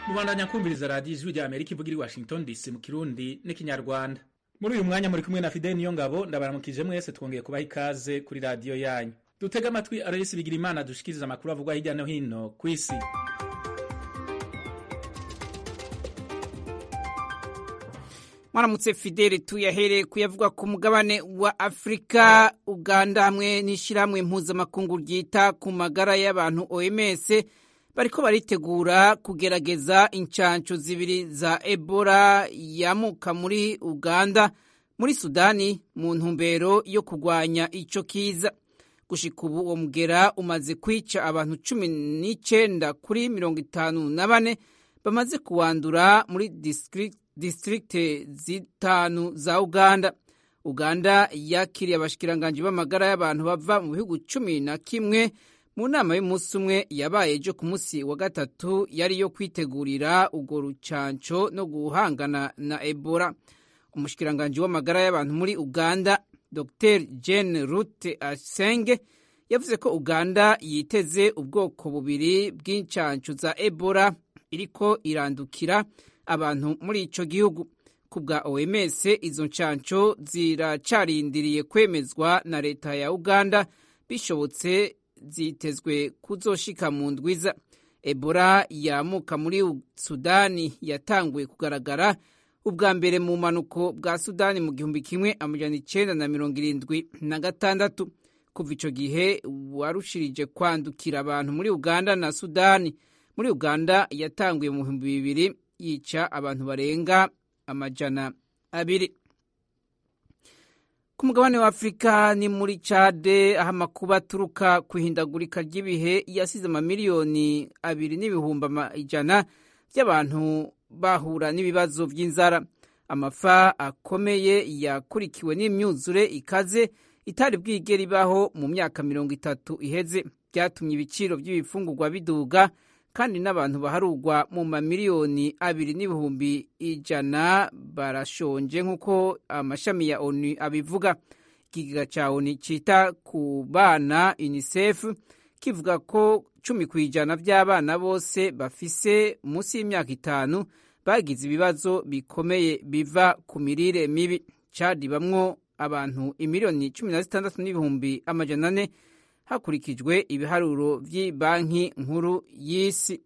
mubandanya kumviriza radiyo ijwi rya amerika ivugira i washington dc mu kirundi n'ikinyarwanda muri uyu mwanya muri kumwe na fideli niyo ngabo ndabaramukije mwese twongeye kubaha ikaze kuri radiyo yanyu dutega amatwi arayisi bigira imana dushikiriza amakuru avugwa hirya no hino ku isi mwaramutse fideli tuyahere kuyavuga ku mugabane wa afurika uganda hamwe n'ishyirahamwe mpuzamakungu ryita ku magara y'abantu oms bariko baritegura kugerageza incanco zibiri za ebola yamuka muri uganda muri sudani mu ntumbero yo kurwanya ico kiza gushika ubu uwo mugera umaze kwica abantu cumi n'icenda kuri mirongo itanu na bane bamaze kuwandura muri district distrikte zitanu za uganda uganda yakiriye abashikiranganji b'amagara y'abantu bava mu bihugu cumi na kimwe mu nama y'umunsi umwe yabaye ejo ku munsi wa gatatu yari yo kwitegurira urwo rucanco no guhangana na ebola umushikiranganji w'amagara y'abantu muri uganda dr jane rute asenge yavuze ko uganda yiteze ubwoko bubiri bw'incanco za ebola iriko irandukira abantu muri ico gihugu ku bwa oms izo ncanco ziracarindiriye kwemezwa na leta ya uganda bishobotse zitezwe kuzoshika mu ndwiza ebola yamuka muri sudani yatanguye kugaragara ubwa mbere mu manuko bwa sudani mu gihumbi kimwe amajana icenda na mirongo irindwi na gatandatu kuva ico gihe warushirije kwandukira abantu muri uganda na sudani muri uganda yatanguye mu bihumbi bibiri yica abantu barenga amajana abiri ku mugabane wa afurika ni muri cade aho amakuba aturuka ku ihindagurika ry'ibihe yasize amamiliyoni abiri n'ibihumbi ijana by'abantu bahura n'ibibazo by'inzara amafa akomeye yakurikiwe n'imyuzure ikaze itari bwigera ibaho mu myaka mirongo itatu iheze byatumye ibiciro by'ibifungurwa biduga kandi n'abantu baharugwa mu mamiliyoni abiri n'ibihumbi ijana barashonje nk'uko amashami ya onu abivuga ikigega cya onu cyita ku bana unicef kivuga ko cumi ku ijana by'abana bose bafise munsi y'imyaka itanu bagize ibibazo bikomeye biva ku mirire mibi cadi bamwo abantu imiliyoni cumi na zitandatu n'ibihumbi amajana ane hakurikijwe ibiharuro by'ibanki nkuru y'isi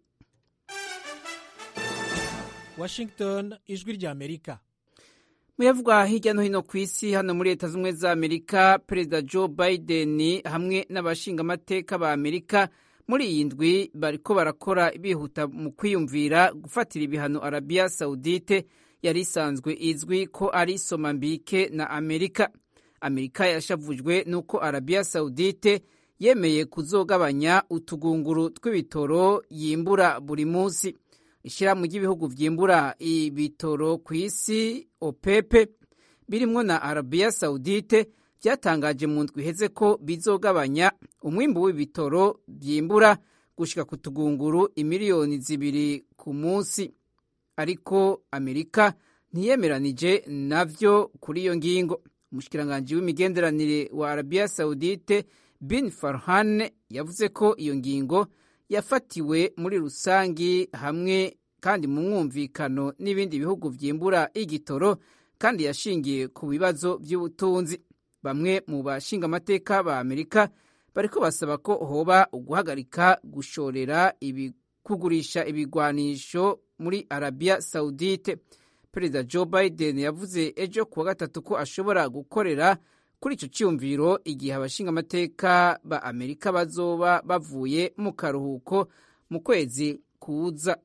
washington ijwi rya amerika muyavugwa hirya no hino ku isi hano muri leta z'ubumwe za amerika perezida joe biden hamwe n'abashingamateka ba amerika muri iyi ndwi bariko barakora bihuta mu kwiyumvira gufatira ibihano arabiya saudite yari isanzwe izwi ko ari somambike na amerika amerika yashavujwe n'uko arabiya saudite yemeye kuzogabanya utugunguru tw'ibitoro yimbura buri munsi ishyirahamwe ry'ibihugu byimbura ibitoro ku isi opepe birimwo na arabiya saudite byatangaje mu ndwi iheze ko bizogabanya umwimbu w'ibitoro byimbura gushika ku tugunguru imiliyoni zibiri ku munsi ariko amerika ntiyemeranije navyo kuri iyo ngingo umushikiranganji w'imigenderanire wa arabiya saudite bin farhan yavuze ko iyo ngingo yafatiwe muri rusangi hamwe kandi mu mwumvikano n'ibindi bihugu byimbura igitoro kandi yashingiye ku bibazo by'ubutunzi bamwe mu bashinga amateka ba amerika bariko basaba ko hoba uguhagarika gushorera ibi, kugurisha ibigwanisho muri arabiya saudite perezida joe biden yavuze ejo kuwa gatatu ko ashobora gukorera kuri icyo cyumviro igihe abashinga amateka ba amerika bazoba bavuye mu karuhuko mu kwezi kuza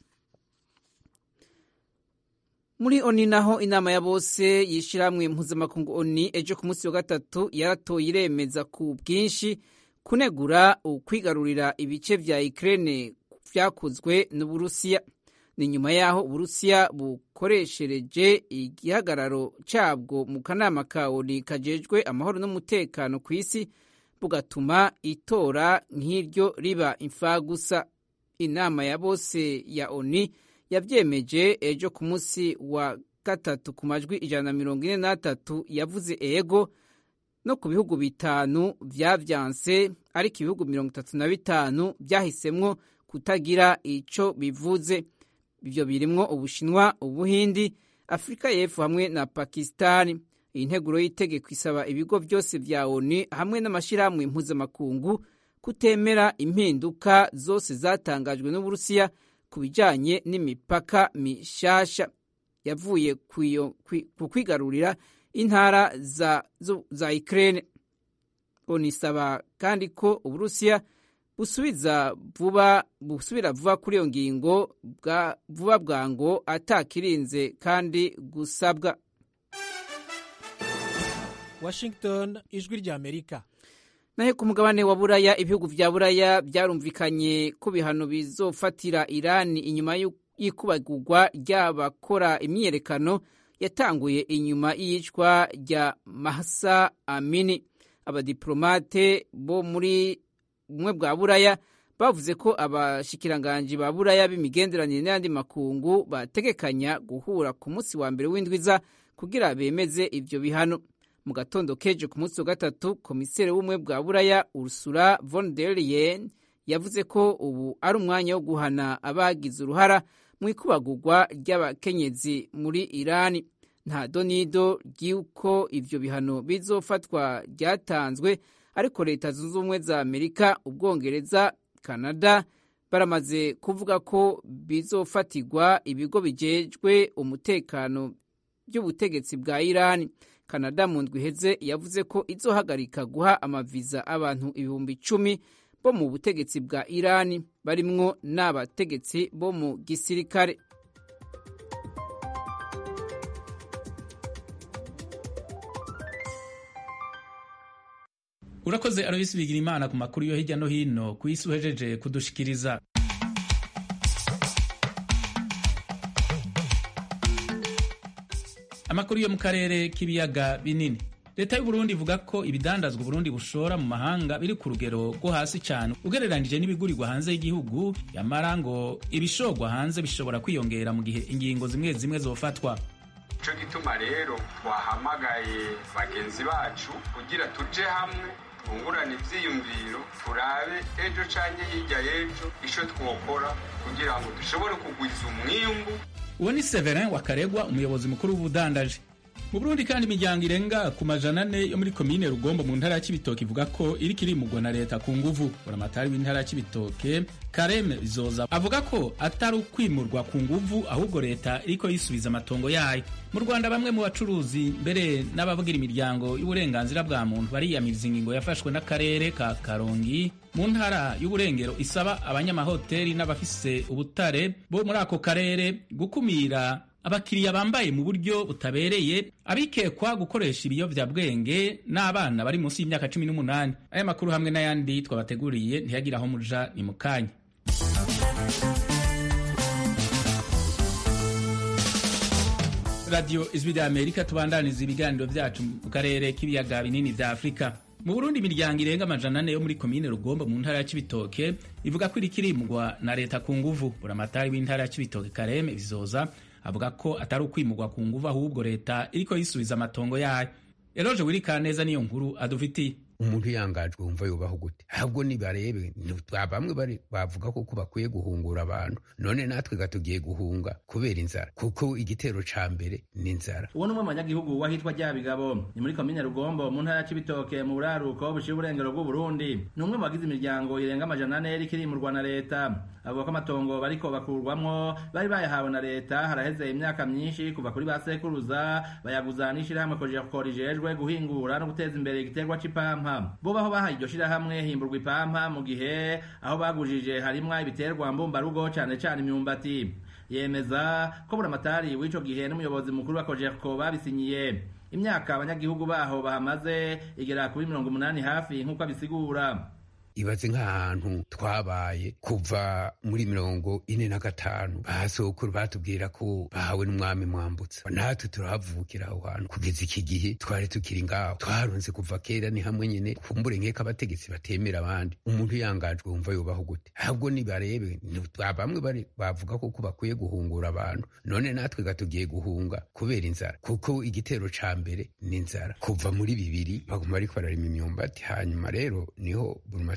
muri oni naho inama ya bose yishyirahamwe mpuzamakungu oni ejo ku munsi wa gatatu yaratoye iremeza ku bwinshi kunegura ukwigarurira ibice vya ukraine vyakozwe n'uburusiya ni nyuma y'aho uburusiya bukoreshereje igihagararo cabwo mu kanama ka oni kajejwe amahoro n'umutekano ku isi bugatuma itora nk'iryo riba imfagusa inama ya bose ya oni yavyemeje ejo ku munsi wa gatatu ku majwi ijana na mirongo ine n'atatu yavuze ego no ku bihugu bitanu vyavyanse ariko ibihugu mirongo itatu na bitanu vyahisemwo kutagira ico bivuze ivyo birimwo ubushinwa ubuhindi afurika y'epfo hamwe na pakistani iyi nteguro y'itegeko isaba ibigo byose vya oni hamwe n'amashyirahamwe mpuzamakungu kutemera impinduka zose zatangajwe n'uburusiya ku bijanye n'imipaka mishasha yavuye ku kwigarurira intara za, za Ukraine onisaba kandi ko uburusiya busubiza vuba busubira vuba kuri iyo ngingo bwa vuba bwango atakirinze kandi gusabwa Washington ijwi rya Amerika naho ku mugabane wa buraya ibihugu vya buraya byarumvikanye ko bihano bizofatira irani inyuma y'ikubagurwa ry'abakora imyiyerekano yatanguye inyuma y'iyicwa rya mahsa amini abadiplomate bo muri bumwe bwa buraya bavuze ko abashikiranganji ba buraya b'imigenderanire n'ayandi makungu bategekanya guhura ku munsi wa mbere w'indwiza kugira bemeze ivyo bihano mu gatondo keje ku munsi wa gatatu komiseri w'ubumwe bwa buraya ursula von der leyen yavuze ko ubu ari umwanya wo guhana abagize uruhara mu ikubagurwa ry'abakenyezi muri irani nta donido ry'uko ivyo bihano bizofatwa ryatanzwe ariko leta zunze ubumwe za amerika ubwongereza canada baramaze kuvuga ko bizofatirwa ibigo bijejwe umutekano by'ubutegetsi bwa irani canada mu ndwi iheze yavuze ko izohagarika guha amaviza abantu ibihumbi icumi bo mu butegetsi bwa irani barimwo n'abategetsi bo mu gisirikare urakoze aroyisi bigira imana ku makuru yo hirya no hino ku isi uhejeje kudushikiriza amakuru yo mu karere k'ibiyaga binini leta y'uburundi ivuga ko ibidandazwa uburundi bushora mu mahanga biri ku rugero rwo hasi cyane ugereranije n'ibigurirwa hanze y'igihugu yamara ngo ibishorwa hanze bishobora kwiyongera mu gihe ingingo zimwe zimwe zofatwa icyo gituma rero twahamagaye bagenzi bacu kugira tuje hamwe twungurane ibyiyumviro turabe ejo cyangwa hirya y'ejo icyo twokora kugira ngo dushobore kugwiza umwimbu uwo ni severin wakaregwa umuyobozi mukuru w'ubudandaji mu burundi kandi imiryango irenga ku majana ane yo muri komine rugombo mu ntara ya kibitoke ivuga ko iriko irimurwa na leta ku nguvu buramatari w'intara ya kibitoke kareme bizoza avuga ko atari ukwimurwa ku nguvu ahubwo leta iriko yisubiza amatongo yayo mu rwanda bamwe mu bacuruzi mbere n'abavugira imiryango y'uburenganzira bwa muntu bariyamiriza ingingo yafashwe n'akarere ka karongi mu ntara y'uburengero isaba abanyamahoteli n'abafise ubutare bo muri ako karere gukumira abakiriya bambaye mu buryo butabereye abikekwa gukoresha ibiyovyabwenge n'abana bari munsi y'imyaka cumi n'umunani aya makuru hamwe n'ayandi twabateguriye ntiyagira aho muja ni mu kanya radiyo ijwi rya amerika tubandaniza ibiganiro vyacu mu karere k'ibiyaga binini vya afurika mu burundi imiryango irenga amajana ane yo muri komine rugombo mu ntara ya cibitoke ivuga ko iriko irimurwa na leta ku nguvu buramatari w'intara ya cibitoke kareme bizoza avuga ko atari ukwimurwa ku nguvu ahubwo leta iriko yisubiza amatongo yayo eroje wirika neza niyo nkuru adufitiye umuntu yangajwe wumva yubaho gute ahubwo nibarebe bamwe bari bavuga ko bakwiye guhungura abantu none natwe gatugiye guhunga kubera inzara kuko igitero ca mbere ni inzara uwo ni umwe mu banyagihugu wahitwa ryabigabo ni muri komine rugombo mu ntara ya cibitoke mu buraruko bushiye uburengero bw'uburundi ni umwe mu bagize imiryango irenga amajana ane iriko irimurwa na leta avuga ko amatongo bariko bakurwamwo bari bayahawe na leta haraheze imyaka myinshi kuva kuri ba sekuruza bayaguza n'ishirahamwe kojekora rijejwe guhingura no guteza imbere igiterwa c'ipampa bo baho bahaye iryo shirahamwe himburwa ipampa mu gihe aho bagujije harimwo ibiterwa mbumbarugo cane cane imyumbati yemeza ko buramatari w'ico gihe n'umuyobozi mukuru wa kojeko babisinyiye imyaka abanyagihugu baho bahamaze igera kuri mirongo umunani hafi nk'uko abisigura ibaze nk'ahantu twabaye kuva muri mirongo ine na gatanu basokuru batubwira ko bahawe n'umwami mwambutsa natwe turahavukira aho hantu kugeza iki gihe twari tukiri ngaho twarunze kuva kera ni hamwe nyene kumbure nkeka abategetsi batemera abandi umuntu yangajwe wumva yubaho gute ahubwo nibarebe bamwe bari bavuga ko bakwiye guhungura abantu none natwe gatugiye guhunga kubera inzara kuko igitero ca mbere ni inzara kuva muri bibiri baguma bariko bararima imyumbati hanyuma rero niho buruma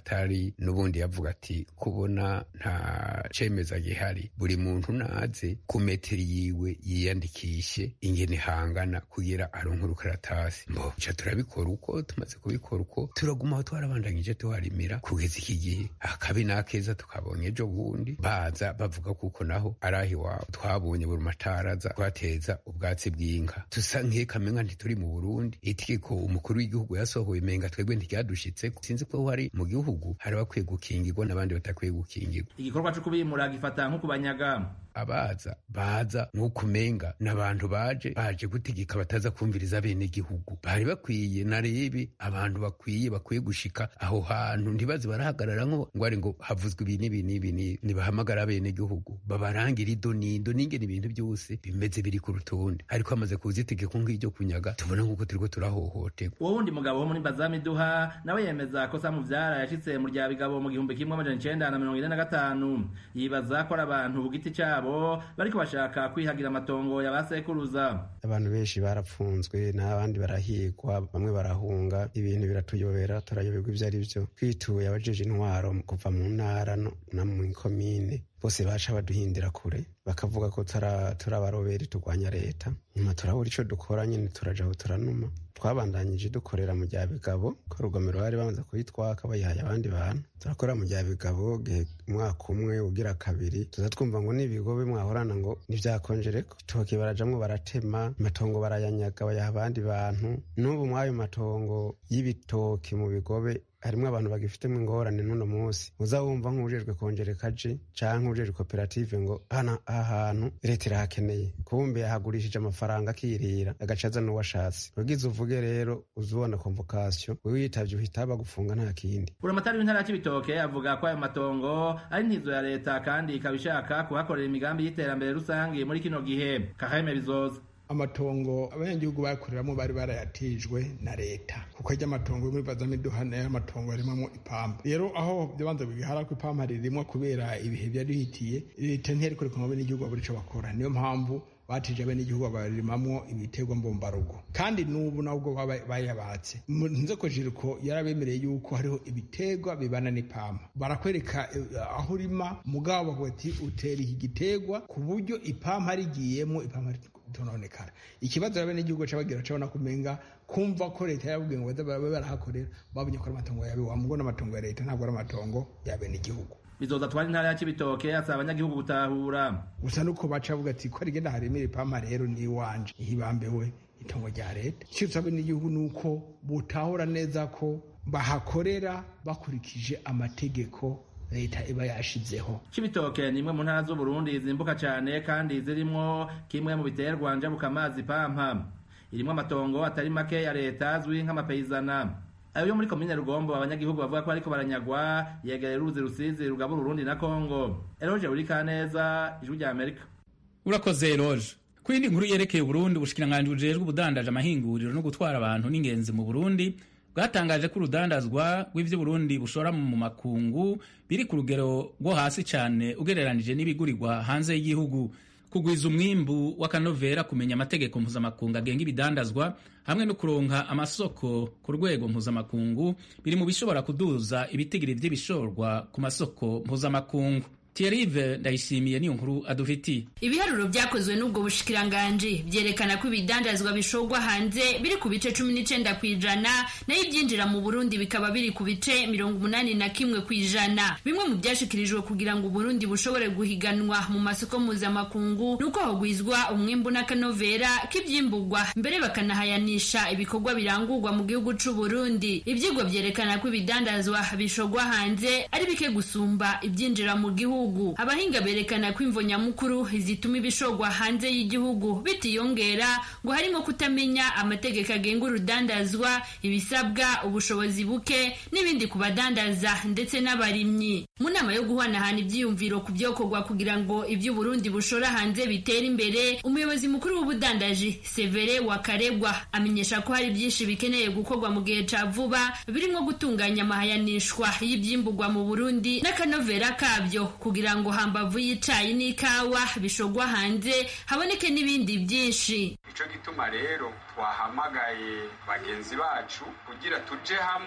buramatari n'ubundi yavuga ati kubona nta cemeza gihari buri muntu naze ku metero yiwe yiyandikishe ingene hangana kugira aronke urukaratasi mbo ca turabikora uko tumaze kubikora uko turaguma aho twarabandanyije tuharimira kugeza iki gihe akabi n'akeza tukabonye ejo bundi baza bavuga kuko naho ari aho iwabo twabonye burumatari aza twateza ubwatsi bw'inka tusa nk'ekamenga ntituri mu burundi itegeko umukuru w'igihugu yasohoye menga twebwe ntiryadushitse sinzi ko hari mu gihugu hari bakwiye gukingirwa n'abandi batakwiye gukingirwa igikorwa co kubimura gifata nko kubanyaga abaza baza nk'uko umenga n'abantu baje baje gutegeka bataza kumviriza bene gihugu bari bakwiye narebe abantu bakwiye bakwiye gushika aho hantu ntibaze barahagarara ngo ngo ari ngo havuzwe ibi n'ibi n'ibi nibahamagara bene gihugu babarangira ido n'indo n'ingene ibintu byose bimeze biri ku rutonde ariko hamaze kuza itegeko nk'iryo kunyaga tubona nk'uko turiko turahohoterwa uwo wundi mugabo wo muri bazamiduha nawe yemeza ko samuvyara yashitse mu rya bigabo mu gihumbi kimwe amajana icenda na mirongo ine na gatanu yibaza ko ari abantu ku giti cabo bariko bashaka kwihagira amatongo ya basekuruza abantu benshi barapfunzwe n'abandi barahigwa bamwe barahunga ibintu biratuyobera turayoberwa ivyo ari vyo twituye abajeje intwaro kuva mu ntara no mu komine bose baca baduhindira kure bakavuga ko turi abaroberi turwanya leta nyuma turabura ico dukora nyene turaja aho turanuma twabandanyije dukorera mu rya bigabo ko rugomero bari bamaze kuyitwaka bayihaye abandi bantu turakorera mu rya bigabo umwaka umwe ugira kabiri tuza twumva ngo n'ibigobe mwahorana ngo ntivyakonjereko itoki barajamwo baratema amatongo barayanyaga bayaha abandi bantu n'ubu mw'ayo matongo y'ibitoki mu bigobe harimwo abantu bagifitemo ingorane n'uno munsi uza wumva nk'ujejwe kongereka aje canke ujejwe koperative ngo hana aha hantu leta irahakeneye kumbe yahagurishije amafaranga akirira agaca aza n'uwashatse ugize uvuge rero uzubona konvokasiyo wewe yitavye uhita bagufunga nta kindi buramatari w'intara ya cibitoke avuga ko ayo matongo ari ntizo ya leta kandi ikaba ishaka kuhakorera imigambi y'iterambere rusange muri kino gihe kaheme bizoza amatongo abanyagihugu bakoreramo bari barayatijwe na leta kuko ajya amatongo yo muri bazamiduha nayo amatongo arimamo ipampa rero aho byabanza bigahara ko ipampa ririmwo kubera ibihe byari bihitiye leta ntiyari kureka ngo abenegihugu babure ico bakora niyo mpamvu batije abenegihugu barimamwo ibiterwa mbombarugo kandi n'ubu nabwo bayabatse nze ko jiriko yarabemereye yuko hariho ibiterwa bibana n'ipampa barakwereka aho urima mugabo bavuga ati utera iki giterwa ku buryo ipampa rigiyemo ipampa tononekara ikibazo rabe n'igihugu cabagira cabona kumenga kumva ko leta yababwiye ngo babe barahakorera babonye ko ari amatongo yabe wamugo n'amatongo ya leta ntabwo ari amatongo yabe n'igihugu bizoza twari intara ya cibitoke asaba abanyagihugu gutahura gusa nuko baca bavuga ati ko rigenda haremera ipampa rero ni iwanje ihibambewe itongo rya leta icyo tusabe n'igihugu ni uko butahura neza ko bahakorera bakurikije amategeko leta iba yashizeho cibitoke ni imwe mu ntara z'uburundi zimbuka cane kandi zirimwo kimwe mu biterwa njabukamazi pampa irimwo amatongo atari make ya leta azwi nk'amapeyizana ayo yo muri komine rugombo abanyagihugu bavuga ko ariko baranyagwa yegereye uruzi rusizi rugabura urundi na kongo eroje buri kaneza ijwi rya amerika urakoze eroje ku yindi nkuru yerekeye uburundi ubushikiranganji bujejwe ubudandaje amahinguriro no gutwara abantu n'ingenzi mu burundi bwatangaje ko urudandazwa rw'ivyo Burundi bushora mu makungu biri ku rugero rwo hasi cyane ugereranije n'ibigurirwa hanze y'igihugu kugwiza umwimbu w'akanovera kumenya amategeko mpuzamakungu agenga ibidandazwa hamwe no kuronka amasoko ku rwego mpuzamakungu biri mu bishobora kuduza ibitigiri vy'ibishorwa ku masoko mpuzamakungu Thierry ndayishimiye niyo nkuru adufitiye ibiharuro byakozwe n'ubwo bushikiranganji byerekana ko ibidandazwa bishorwa hanze biri ku bice cumi n'icenda ku ijana nayo ibyinjira mu burundi bikaba biri ku bice mirongo umunani na kimwe ku ijana bimwe mu byashikirijwe kugira ngo uburundi bushobore guhiganwa mu masoko mpuzamakungu ni uko hagwizwa umwimbu n'akanovera k'ivyimburwa mbere bakanahayanisha ibikorwa birangurwa mu gihugu c'uburundi ivyigwa vyerekana ko ibidandazwa bishorwa hanze ari bike gusumba ibyinjira mu gihugu abahinga berekana ko imvo nyamukuru zituma ibishorwa hanze y'igihugu bitiyongera ngo harimo kutamenya amategeko agenga urudandazwa ibisabwa ubushobozi buke n'ibindi ku badandaza ndetse n'abarimyi mu nama yo guhanahana ibyiyumviro ku byokorwa kugira ngo iby'uburundi bushora hanze bitere imbere umuyobozi mukuru w'ubudandaji severe wakaregwa amenyesha ko hari byinshi bikeneye gukorwa mu gihe ca vuba birimo gutunganya amahayanishwa y'ibyimburwa mu burundi n'akanovera kabyo kugira ngo hambavu y'icayi n'ikawa bishogwa hanze haboneke n'ibindi byinshi ico gituma rero twahamagaye bagenzi bacu kugira tuje hamwe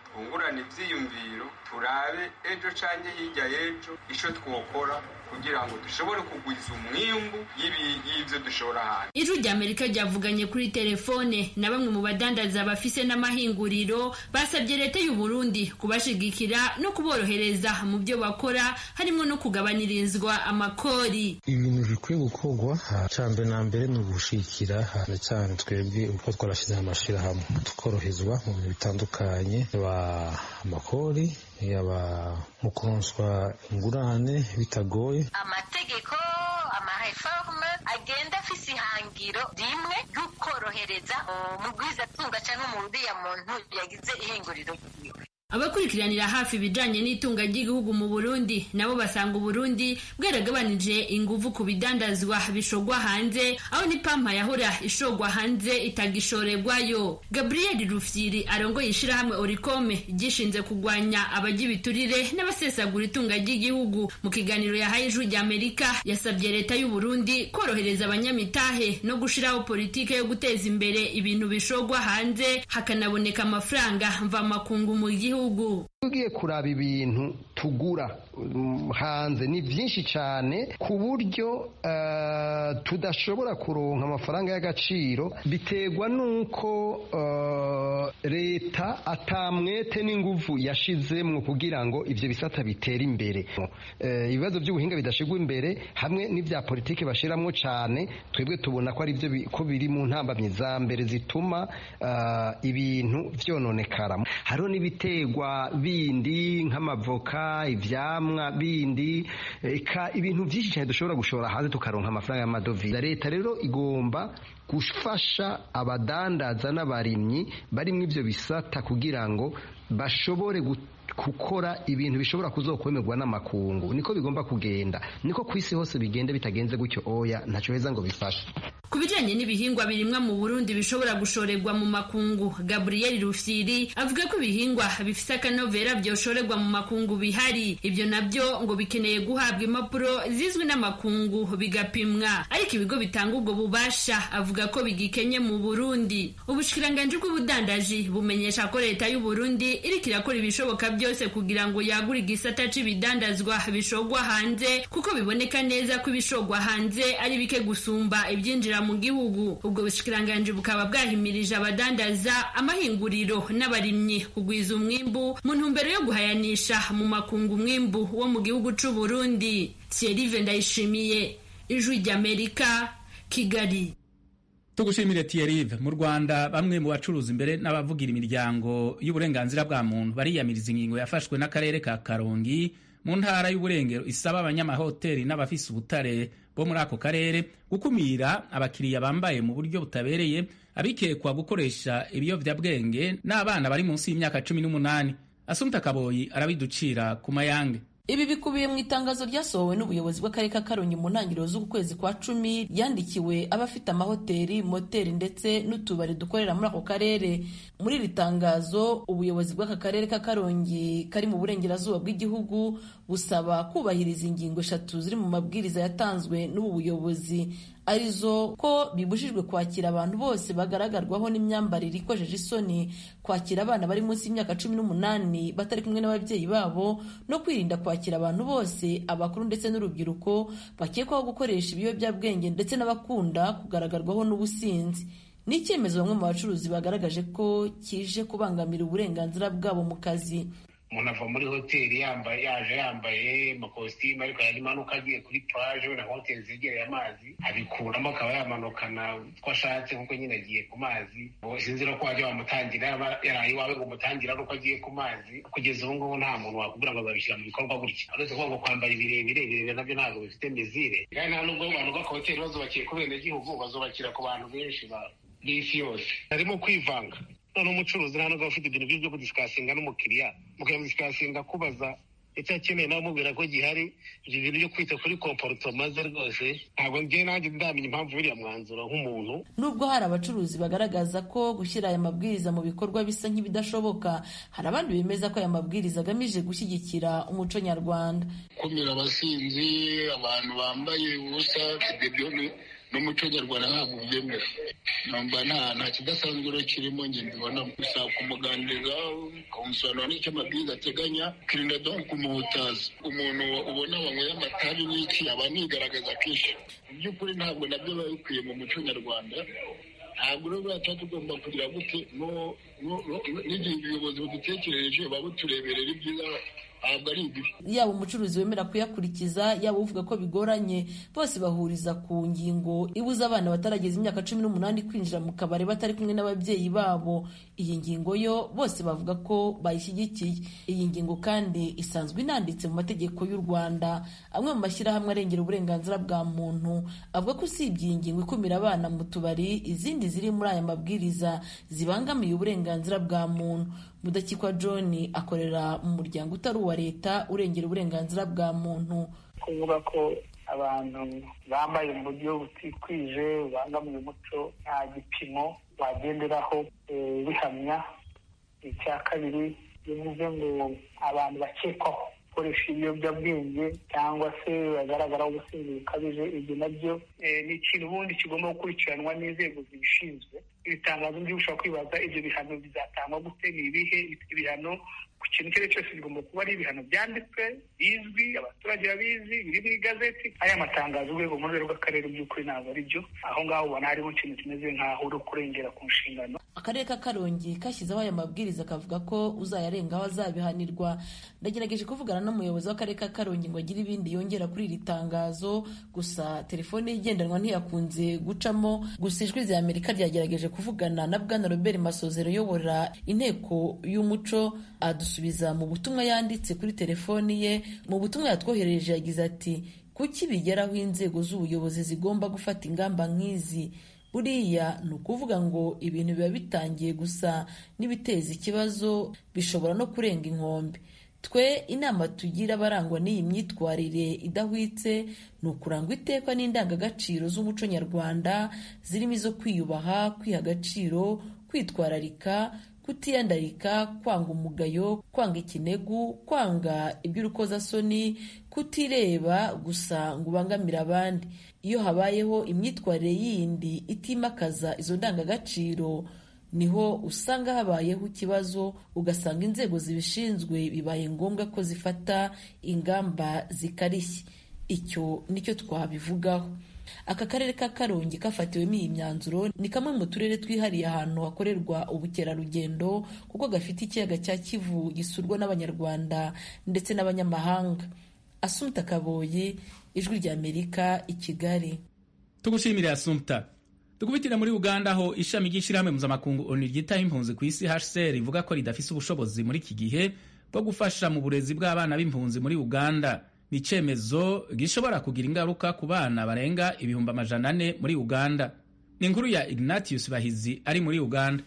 twungurane ivyiyumviro turabe ejo canke hirya y'ejo ico twokora kugira ngo dushobore kugwiza umwimbu y'ivyo dushora hanze ijwi rya amerika ryavuganye kuri telefone na bamwe mu badandaza bafise n'amahinguriro basabye leta y'u burundi kubashigikira no kuborohereza mu byo bakora harimo no kugabanirizwa amakori ibintu bikwiye gukorwa cyane na mbere ni ugushikira cyane cyane twebwe uko twarashyizeho amashyirahamwe tukoroherezwa mu bintu bitandukanye yaba amakori yaba mu kuronswa ingurane bitagoye amategeko amareforme agenda afise ihangiro rimwe ry'ukorohereza umugwizatunga cyangwa umuriya muntu yagize ihinguriro ryiwe abakurikiranira hafi ibijanye n'itunga ry'igihugu mu Burundi nabo basanga Uburundi bwaragabanije inguvu ku bidandazwa bishogwa hanze aho n'ipampa yahora ishogwa hanze itagishorerwayo Gabriel Rufyiri arongoye ishirahamwe Oricome gishinze kugwanya abajya ibiturire n'abasesagura itunga ry'igihugu mu kiganiro yahaye ijwi rya Amerika yasabye leta y'u Burundi korohereza abanyamitahe no gushiraho politike yo guteza imbere ibintu bishogwa hanze hakanaboneka amafaranga mvamakungu mu gihugu tugiye kuraba ibintu tugura hanze ni byinshi cyane ku buryo tudashobora kuronka amafaranga y'agaciro biterwa n'uko leta atamwete n'inguvu yashizemwo kugira ngo ibyo bisata bitere imbere ibibazo by'ubuhinga bidashigwa imbere hamwe n'ibya politiki bashiramwo cyane twebwe tubona ko ari byo ko biri mu ntambamyi za mbere zituma ibintu byononekara hariho n'ibiterwa bindi nk'amavoka ivyamwa bindi eka ibintu byinshi cyane dushobora gushora hanze tukaronka amafaranga y'amadovize leta rero igomba gufasha abadandaza n'abarimyi barimo ivyo bisata kugira ngo bashobore gukora ibintu bishobora kuzokwemerwa n'amakungu niko bigomba kugenda niko ku isi hose bigenda bitagenze gutyo oya ntacyo heza ngo bifashe ku bijanye n'ibihingwa birimwa mu Burundi bishobora gushorerwa mu makungu Gabriel Rufyiri avuga ko ibihingwa bifise akanovera vyoshorerwa mu makungu bihari ibyo nabyo ngo bikeneye guhabwa impapuro zizwi n'amakungu bigapimwa ariko ibigo bitanga ubwo bubasha avuga ko bigikenye mu Burundi ubushikiranganje bw'ubudandaji bumenyesha ko leta y'u Burundi iriko irakora ibishoboka byose kugira ngo yagure igisata c'ibidandazwa bishogwa hanze kuko biboneka neza ko ibishogwa hanze ari bike gusumba ibyinjira mu gihugu ubwo bushikiranganje bukaba bwahimirije abadandaza amahinguriro n'abarimyi kugwiza umwimbu mu ntumbero yo guhayanisha mu makungu umwimbu wo mu gihugu c'u Burundi Thierry Ndayishimiye ijwi ry'Amerika Kigali tugushimire Thierry mu Rwanda bamwe mu bacuruza imbere n'abavugira imiryango y'uburenganzira bwa muntu bariyamiriza ingingo yafashwe n'akarere ka Karongi mu ntara y'uburengero isaba abanyamahoteli n'abafise ubutare bo muri ako karere gukumira abakiriya bambaye mu buryo butabereye abikekwa gukoresha ibiyovyabwenge n'abana bari munsi y'imyaka cumi n'umunani Asumta Kaboyi arabiducira ku mayange ibi bikubiye mu itangazo ryasohowe n'ubuyobozi bw'akarere ka karongi mu ntangiriro z'uku kwezi kwa cumi ryandikiwe abafite amahoteli moteri ndetse n'utubari dukorera muri ako karere muri iri tangazo ubuyobozi bw'aka karere ka karongi kari mu burengerazuba bw'igihugu busaba kubahiriza ingingo eshatu ziri mu mabwiriza yatanzwe n'ubu buyobozi arizo ko bibujijwe kwakira abantu bose bagaragarwaho n'imyambarire ikojeje isoni kwakira abana bari munsi y'imyaka cumi n'umunani batari kumwe n'ababyeyi babo no kwirinda kwakira abantu bose abakuru ndetse n'urubyiruko bakekwaho gukoresha ibiyobyabwenge ndetse n'abakunda kugaragarwaho n'ubusinzi ni icyemezo bamwe mu bacuruzi bagaragaje ko kije kubangamira uburenganzira bwabo mu kazi umuntu ava muri hoteli yambaye yaje yambaye amakositimu ariko yari imanuka agiye kuri paje na hoteli zegereye amazi abikuramo akaba yamanukana uko ashatse nk'uko nyine agiye ku mazi sinzi no ko wajya wamutangira yaba yaraye iwawe ngo umutangira ari uko agiye ku mazi kugeza ubu ngubu nta muntu wakubwira ngo babishyira mu bikorwa gutya uretse kuvuga ngo kwambara ibirebire ibirebire nabyo ntabwo bifite mezire kandi nta nubwo abantu b'akahoteli bazubakiye ku benegihugu bazubakira ku bantu benshi b'isi yose harimo kwivanga none umucuruzi nta nubwo ufite ibintu byo kudisikasinga n'umukiriya mukadisikasinga kubaza icyo akeneye nawe umubwira ko gihari ibyo bintu byo kwita kuri komporutoma ze rwose ntabwo njye nanjye ndamenya impamvu buriya mwanzuro nk'umuntu nubwo hari abacuruzi bagaragaza ko gushyira aya mabwiriza mu bikorwa bisa nk'ibidashoboka hari abandi bemeza ko aya mabwiriza agamije gushyigikira umuco nyarwanda kumira abasinzi abantu bambaye ubusa ibyo n'umuco nyarwanda ntabwo ubyemera numva nta nta kidasanzwe rero kirimo njye mbibona gusa kumuganiriza ukamusobanura n'icyo amabwiriza ateganya ukirinda donc kumuhutaza umuntu ubona wanyweye amatabi n'iki aba anigaragaza kenshi mu by'ukuri ntabwo nabyo biba bikwiye mu muco nyarwanda ntabwo rero buriya tuba tugomba kugira gute n'igihe ubuyobozi budutekerereje buba butureberera ibyiza ntabwo ari ibibi yaba umucuruzi wemera kuyakurikiza yaba uvuga ko bigoranye bose bahuriza ku ngingo ibuza abana batarageza imyaka cumi n'umunani kwinjira mu kabari batari kumwe n'ababyeyi babo iyi ngingo yo bose bavuga ko bayishyigikiye iyi ngingo kandi isanzwe inanditse mu mategeko y'u rwanda amwe mu mashyirahamwe arengera uburenganzira bwa muntu avuga ko usibye iyi ngingo ikumira abana mu tubari izindi ziri muri aya mabwiriza zibangamiye uburenganzira bwa muntu mudakikwa john akorera mu muryango utari uwa leta urengera uburenganzira bwa muntu kuvuga ko abantu bambaye mu buryo butikwije bubangamiye umuco nta gipimo wagenderaho bihamya icya kabiri bivuze ngo abantu bakekwaho gukoresha ibiyobyabwenge cyangwa se bagaragaraho ubusinzi bukabije ibyo nabyo ni ikintu ubundi kigomba gukurikiranwa n'inzego zibishinzwe ibitangazo byinshi ushobora kwibaza ibyo bihano bizatangwa gute ni ibihe ibihano ku kintu icyo ari cyo cyose bigomba kuba ari ibihano byanditswe bizwi abaturage babizi biri mu igazeti aya matangazo urwego mu rwego rw'akarere by'ukuri ntabwo ari byo aho ngaho ubona harimo ikintu kimeze nk'aho uri kurengera ku nshingano akarere ka karongi kashyizeho aya mabwiriza kavuga ko uzayarengaho azabihanirwa ndagerageje kuvugana n'umuyobozi w'akarere ka karongi ngo agire ibindi yongera kuri iri tangazo gusa telefone igendanwa ntiyakunze gucamo gusa ijwi rya amerika ryagerageje kuvugana na bwana robert masozero uyobora inteko y'umuco adusubiza mu butumwa yanditse kuri telefoni ye mu butumwa yatwoherereje yagize ati kuki bigeraho inzego z'ubuyobozi zigomba gufata ingamba nk'izi buriya ni ukuvuga ngo ibintu biba bitangiye gusa n'ibiteza ikibazo bishobora no kurenga inkombe twe inama tugira abarangwa n'iyi myitwarire idahwitse ni ukurangwa iteka n'indangagaciro z'umuco nyarwanda zirimo izo kwiyubaha kwiha agaciro kwitwararika kutiyandarika kwanga umugayo kwanga ikinegu kwanga iby'urukozasoni kutireba gusa ngo ubangamire abandi iyo habayeho imyitwarire yindi itimakaza izo ndangagaciro niho usanga habayeho ikibazo ugasanga inzego zibishinzwe bibaye ngombwa ko zifata ingamba zikarishye icyo nicyo twabivugaho aka karere ka karongi kafatiwemo iyi myanzuro ni kamwe mu turere twihariye ahantu hakorerwa ubukerarugendo kuko gafite ikiyaga cya kivu gisurwa n'abanyarwanda ndetse n'abanyamahanga asumta kaboyi ijwi ry'amerika i kigali tugushimire asumta dukubitira muri uganda aho ishami ry'ishyirahamwe mpuzamakungu onu ryitaho impunzi ku isi hcr rivuga ko ridafise ubushobozi muri iki gihe bwo gufasha mu burezi bw'abana b'impunzi muri uganda ni icyemezo gishobora kugira ingaruka ku bana barenga ibihumbi amajana ane muri uganda ni inkuru ya ignatius bahizi ari muri uganda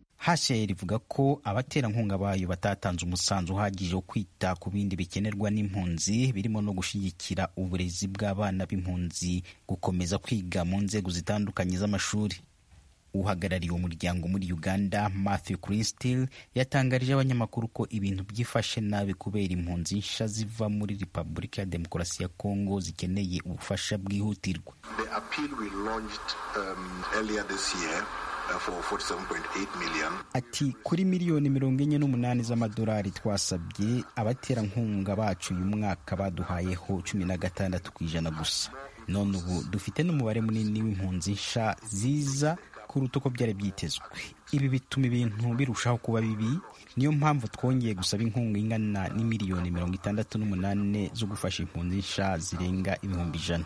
hcr ivuga ko abaterankunga bayo batatanze umusanzu uhagije wo kwita ku bindi bikenerwa n'impunzi birimo no gushyigikira uburezi bw'abana b'impunzi gukomeza kwiga mu nzego zitandukanye z'amashuri uhagarariye umuryango muri uganda matthew cristil yatangarije abanyamakuru ko ibintu byifashe nabi kubera impunzi nsha ziva muri repubulika ya demokarasi ya kongo zikeneye ubufasha bwihutirwa ati kuri miliyoni mirongo enye n'umunani z'amadolari twasabye abaterankunga bacu uyu mwaka baduhayeho cumi na gatandatu ku ijana gusa none ubu dufite n'umubare munini w'impunzi nsha ziza kuruta uko byari byitezwe ibi bituma ibintu birushaho kuba bibi niyo mpamvu twongeye gusaba inkunga ingana n'imiliyoni mirongo itandatu n'umunani zo gufasha impunzi nsha zirenga ibihumbi ijana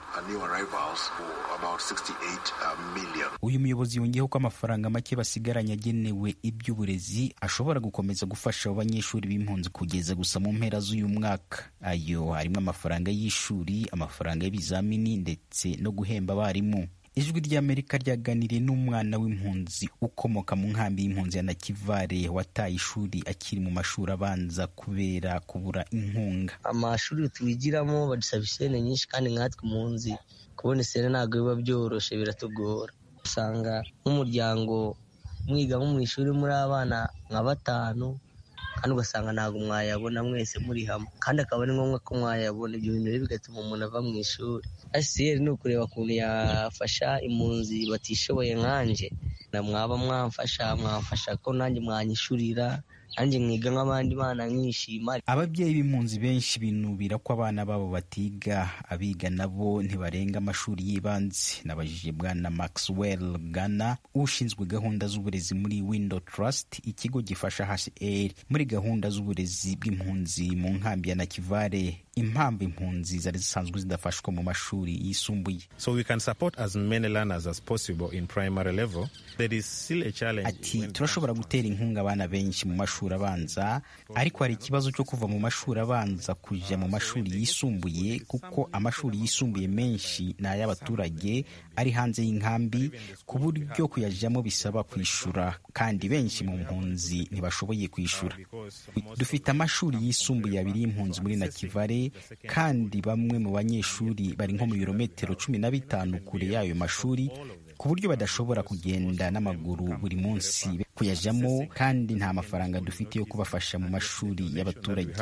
uyu muyobozi yongeyeho ko amafaranga make basigaranye agenewe iby'uburezi ashobora gukomeza gufasha abo banyeshuri b'impunzi kugeza gusa mu mpera z'uyu mwaka ayo harimo amafaranga y'ishuri amafaranga y'ibizamini ndetse no guhemba abarimu ijwi ry'amerika ryaganiriye n'umwana w'impunzi ukomoka mu nkambi y'impunzi ya nakivare wataye ishuri akiri mu mashuri abanza kubera kubura inkunga amashuri twigiramo badusaba isene nyinshi kandi nkatwe impunzi kubona isene ntabwo biba byoroshye biratugora usanga nk'umuryango mwiga nko mu ishuri muri abana nka batanu kandi ugasanga ntabwo mwayabona mwese muri hamwe kandi akaba ari ngombwa ko mwayabona ibyo bintu rero bigatuma umuntu ava mu ishuri asiyeri ni ukureba ukuntu yafasha impunzi batishoboye nkanje na mwaba mwamfasha mwamfasha ko nanjye mwanyishurira nanjye mwiga nk'abandi bana nkishima ababyeyi b'impunzi benshi binubira ko abana babo batiga abiga nabo ntibarenga amashuri y'ibanze nabajije bwana maxwell gana ushinzwe gahunda z'uburezi muri window trust ikigo gifasha hcr muri gahunda z'uburezi bw'impunzi mu nkambi ya nakivare impamvu impunzi zari zisanzwe zidafashwa mu mashuri yisumbuye so we can support as many learners as possible in primary level there is still a challenge ati turashobora gutera inkunga abana benshi mu mashuri abanza ariko hari ikibazo cyo kuva mu mashuri abanza kujya mu mashuri yisumbuye kuko amashuri yisumbuye menshi ni ay'abaturage ari hanze y'inkambi ku buryo kuyajyamo bisaba kwishyura kandi benshi mu mpunzi ntibashoboye kwishyura dufite amashuri yisumbuye abiri y'impunzi muri nakivare kandi bamwe mu banyeshuri bari nko mu birometero cumi na bitanu kure y'ayo mashuri ku buryo badashobora kugenda n'amaguru buri munsi kuyajyamo kandi nta mafaranga dufite yo kubafasha mu mashuri y'abaturage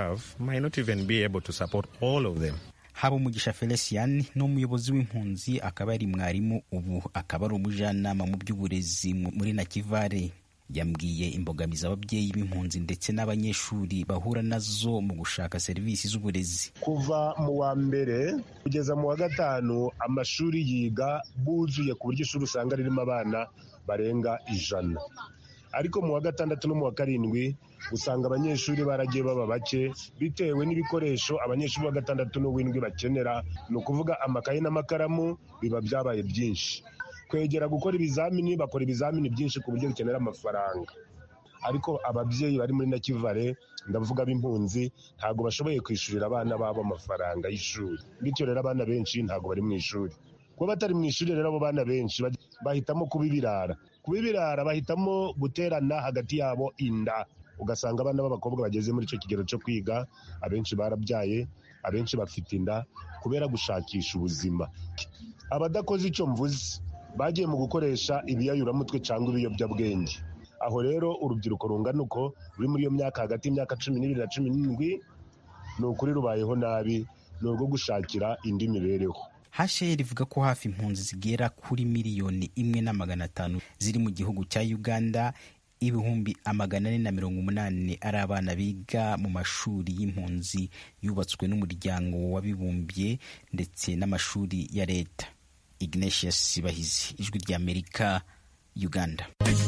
habumugisha felician ni umuyobozi w'impunzi akaba ari mwarimu ubu akaba ari umujyanama mu by'uburezi muri nakivare yambwiye imbogamizi ababyeyi b'impunzi ndetse n'abanyeshuri bahura nazo mu gushaka serivisi z'uburezi kuva mu wa mbere kugeza mu wa gatanu amashuri yiga buzuye ku buryo ishuri usanga ririmo abana barenga ijana ariko mu wa gatandatu no mu wa karindwi usanga abanyeshuri baragiye baba bake bitewe n'ibikoresho abanyeshuri wa gatandatu n'uw'indwi bakenera ni ukuvuga amakaye n'amakaramu biba byabaye byinshi kwegera gukora ibizamini bakora ibizamini byinshi ku buryo bikenera amafaranga ariko ababyeyi bari muri nakivare ndavuga b'impunzi ntabwo bashoboye kwishyurira abana babo amafaranga y'ishuri bityo rero abana benshi ntabwo bari mu ishuri kuba batari mu ishuri rero abo bana benshi bahitamo kuba ibirara kuba ibirara bahitamo guterana hagati yabo inda ugasanga abana b'abakobwa bageze muri icyo kigero cyo kwiga abenshi barabyaye abenshi bafite inda kubera gushakisha ubuzima abadakoze icyo mvuze bagiye mu gukoresha ibiyayuramutwe cyangwa ibiyobyabwenge aho rero urubyiruko rungana uko ruri muri iyo myaka hagati y'imyaka cumi n'ibiri na cumi n'indwi ni ukuri rubayeho nabi ni urwo gushakira indi mibereho hasheri ivuga ko hafi impunzi zigera kuri miliyoni imwe na magana atanu ziri mu gihugu cya uganda ibihumbi amagana ane na mirongo umunani ari abana biga mu mashuri y'impunzi yubatswe n'umuryango w'abibumbye ndetse n'amashuri ya leta ignatius bahizi ijwi ry'amerika uganda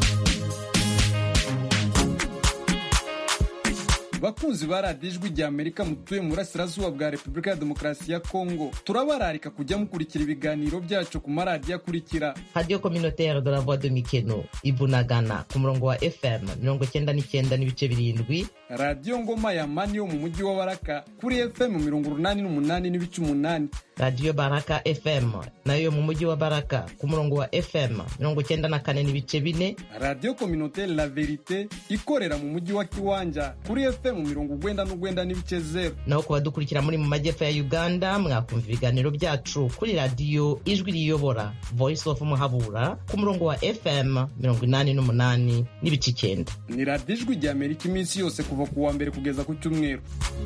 bakunzi ba radiyo ijwi rya amerika mutuye mu burasirazuba bwa repubulika ya demokarasi ya kongo turabararika kujya mukurikira ibiganiro byacu ku maradiyo akurikira radiyo kominotere de la voix de mikeno ibunagana ku murongo wa fm mirongo cyenda n'icyenda n'ibice birindwi radiyo ngoma ya mani yo mu mujyi wa baraka kuri fm mirongo urunani n'umunani n'ibice umunani radiyo baraka fm nayo yo mu mujyi wa baraka ku murongo wa fm mirongo cyenda na kane n'ibice bine radiyo kominotere la verite ikorera mu mujyi wa kiwanja kuri fm mirongo ugwenda n'ugwenda n'ibice zeru naho ku badukurikira muri mu majyepfo ya uganda mwakumva ibiganiro byacu kuri radiyo ijwi riyobora voice of muhabura ku murongo wa fm mirongo inani n'umunani n'ibice icyenda ni radiyo ijwi rya amerika iminsi yose kuva ku wa mbere kugeza ku cyumweru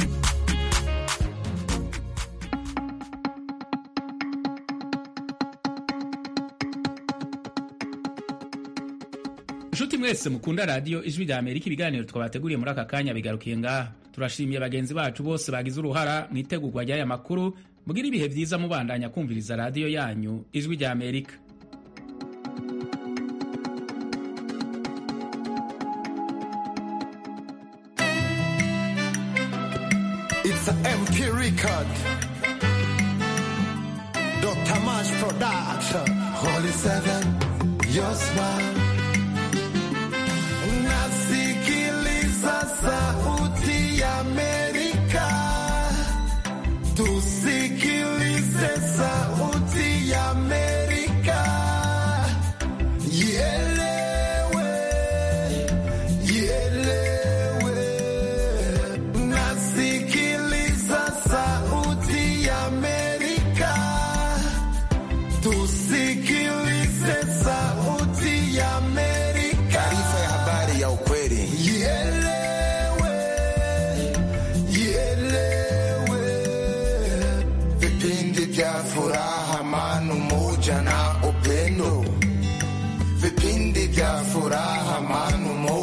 inshuti mwese mukunda radiyo ijwi rya amerika ibiganiro twabateguriye muri aka kanya bigarukiye ngaha turashimiye bagenzi bacu bose bagize uruhara mu itegurwa ry'aya makuru mugira ibihe byiza mubandanya kumviriza radiyo yanyu ijwi rya amerika It's an MP record. Dr. Mash Production. Holy Seven, your smile. Nasikiliza sauti ya Amerika. Tusikilize sauti ya Amerika. Ielewe, ielewe. Nasikiliza sauti ya Amerika. Tusikilize sauti ya furaha, amani, umoja na upendo, vipindi vya furaha, amani